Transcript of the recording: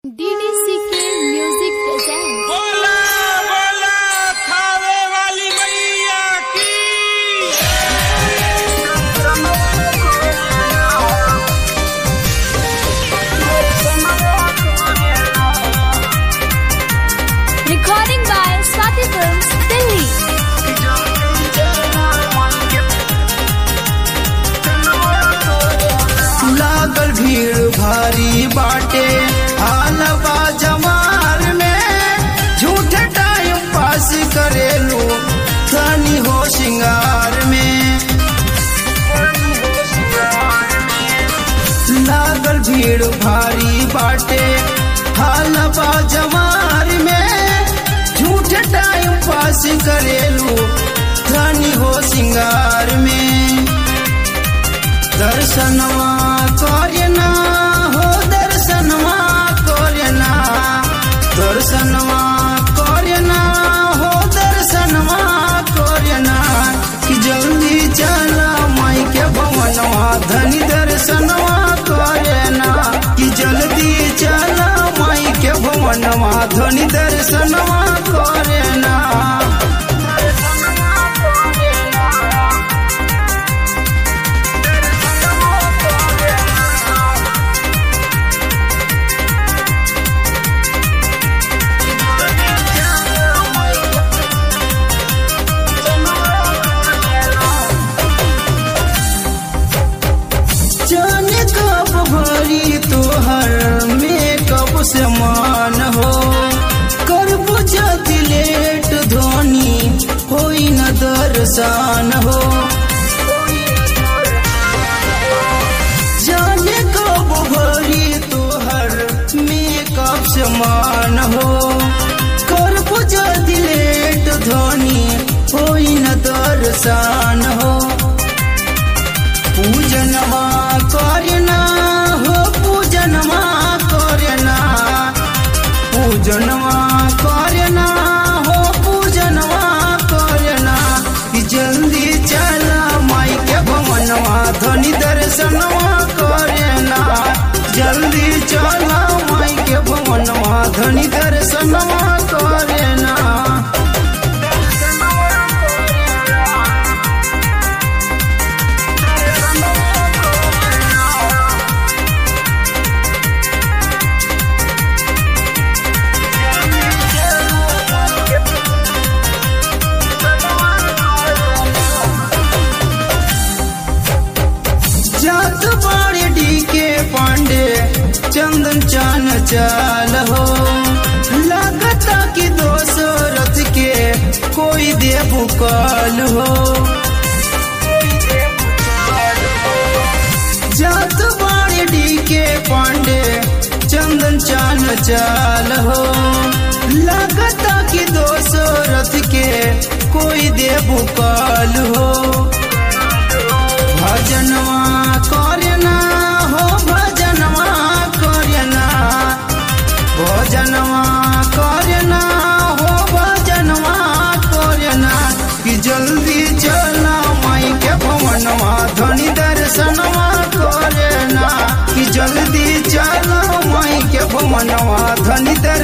DDCK Music presents बोला बोला थावे वाली मैया की recording by Swati Films, Delhi. लागल भीड़ भारी बाटे हालबा जमार में झूठे टाइम पास करेलू धनी हो सिंगार में लागल भीड़ भारी बाटे हालबा जमार में झूठे टाइम पास करेलू धनी हो सिंगार में दर्शनवा कोरना हो दर्शनवा कोरना दर्शनवा कोरना हो दर्शनवा कोरना कि जल्दी चला माई के भवनवा धनी दर्शनवा कोरना कि जल्दी चला माई के भवनवा धनी दर्शनवा कोरना जाने कब भरी तोहर मेकअप से मान हो कर बुझा लेट धोनी होई न दर्शन हो जाने कब भरी तोहर मेकअप से मान हो कर बुझा लेट धोनी होई न दर्शन हो पूजनमा करना हो पूजनमा करना पूजनमा करना हो पूजनमा करना कि जल्दी चला माई के भवनवा धनी दर्शनवा करना जल्दी चला माई के भवनवा धनी दर्शनवा करना जात बाड़े डी के पांडे चंदन चान चाल हो लगता कि दोसो रथ के कोई देबू काल हो जात बाड़े डी के पांडे चंदन चान चाल हो लगता कि दोसो रथ के कोई देबू काल हो भजनवा करना हो भजनवा करना भजनवा करना हो भजनवा करना कि जल्दी चला माई के भवनवा धनी दर्शनवा करना कि जल्दी चला माई के भवनवा धनी दर्शनवा